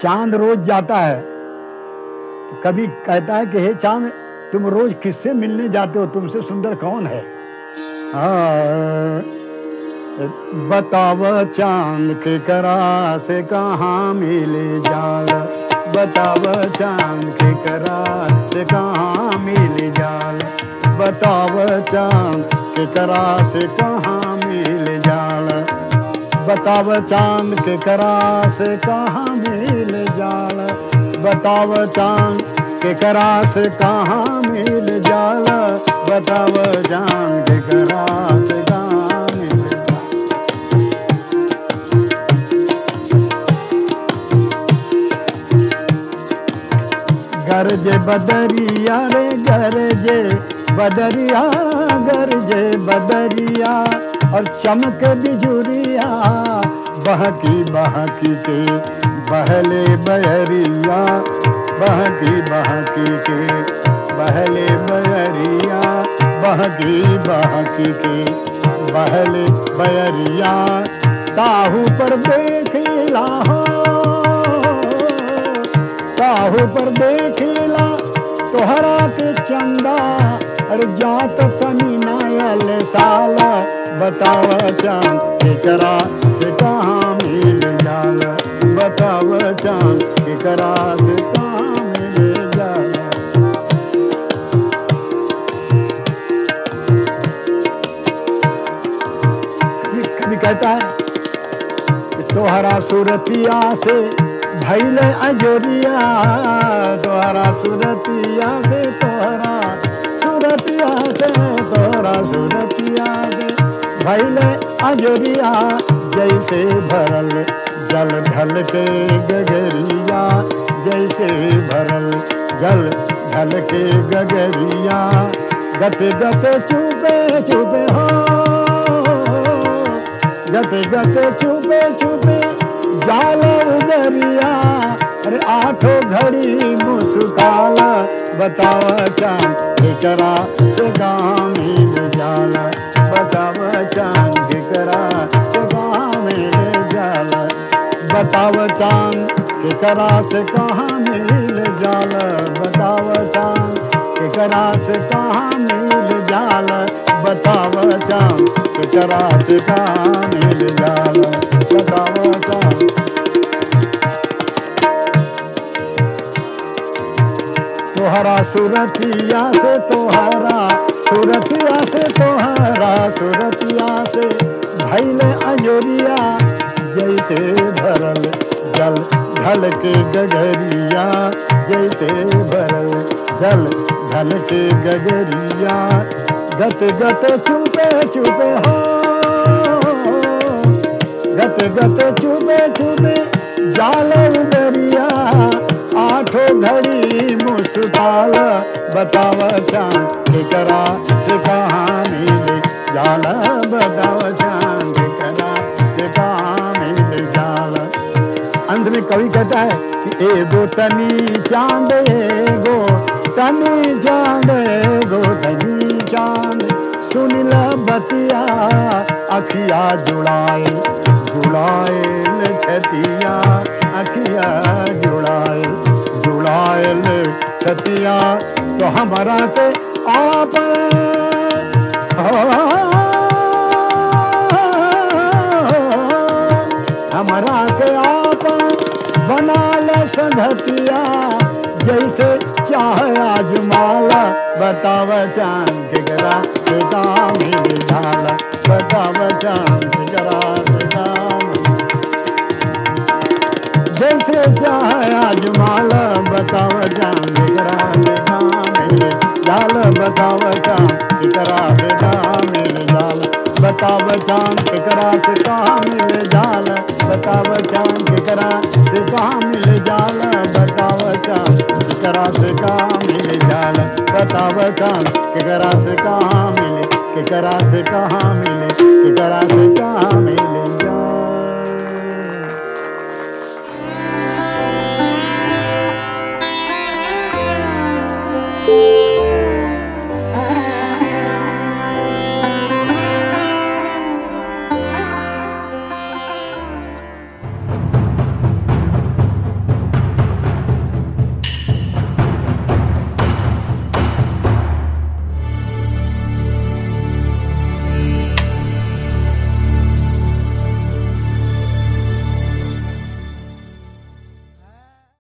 चांद रोज जाता है तो कभी कहता है कि हे चांद तुम रोज किससे मिलने जाते हो तुमसे सुंदर कौन है हाँ, बताव चांद के करा से कहाँ मिले जाल बताव चांद के करा से कहाँ मिले जाल बताव चांद के करा से कहाँ मिले जाल बताव चांद के करा से कहाँ मिल जाल बताव चांद के करा से कहाँ मिल जाल बताव चांद के करा से कहाँ मिल जाल गरजे बदरिया रे गरजे बदरिया गरजे बदरिया और चमक बिजुरिया बहकी बहकी के बहले बहरिया बहकी बहकी के बहले बहरिया बहकी बहकी के बहले बहरिया ताहू पर देखला हो काहू पर देखला तोहरा के चंदा अरे जात तनी नायल साल बताव चांद केकरा से कहाँ मिल जाल बताव चांद केकरा से कहाँ मिल जाल कभी कभी कहता है कि तोहरा सूरतिया से भैल अजोरिया तोहरा सूरतिया से तोहरा सूरतिया से तोहरा सूरतिया से भैल अजोरिया जैसे भरल जल ढल के गगरिया जैसे भरल जल ढल के गगरिया गत गत चुपे चुपे हो गते गते चुपे चुपे जाल उगरिया अरे आठो घड़ी मुस्काल बताव चांद केकरा से गाँव मिल जाल बताव चांद केकरा से गाँव मिल जाल बताव चांद केकरा से कहाँ मिल जाल बताव चांद केकरा से कहाँ मिल जाल बताव चांद केकरा से कहाँ मिल जाल बताव चांद तोहरा सुरतिया से तोहरा सुरतिया से तोहरा सुरतिया से भैल अजोरिया जैसे भरल जल ढल के गगरिया जैसे भरल जल ढल के गगरिया गत गत चुपे चुपे हो गत गत चुपे चुपे जाल उगरिया आठो घड़ी मुस्काल बताव चांद केकरा से कहाँ मिले जाल बताव चांद केकरा से कहाँ मिले जाल अंत में कवि कहता है कि एगो तनी चांद एगो तनी चांद एगो तनी चांद सुन ल बतिया अखिया जुड़ाए जुड़ाएल छतिया अखिया जुड़ाए जुड़ाएल छतिया तो हमारा के आप हमारा के आप बना ल संगतिया जैसे चाहे आजमाला बताव चांद केकरा से काम मिल जाला बताव चांद केकरा से काम जैसे चाहे आजमाला बताव चांद केकरा से काम मिल जाला बताव चांद केकरा से काम मिल जाला बताव चांद केकरा से काम मिल जाला बताव चांद केकरा से काम मिल जाला बताव चांद केकरा से काम मिल जाला बताव चांद केकरा से कहाँ मिले केकरा से कहाँ मिले केकरा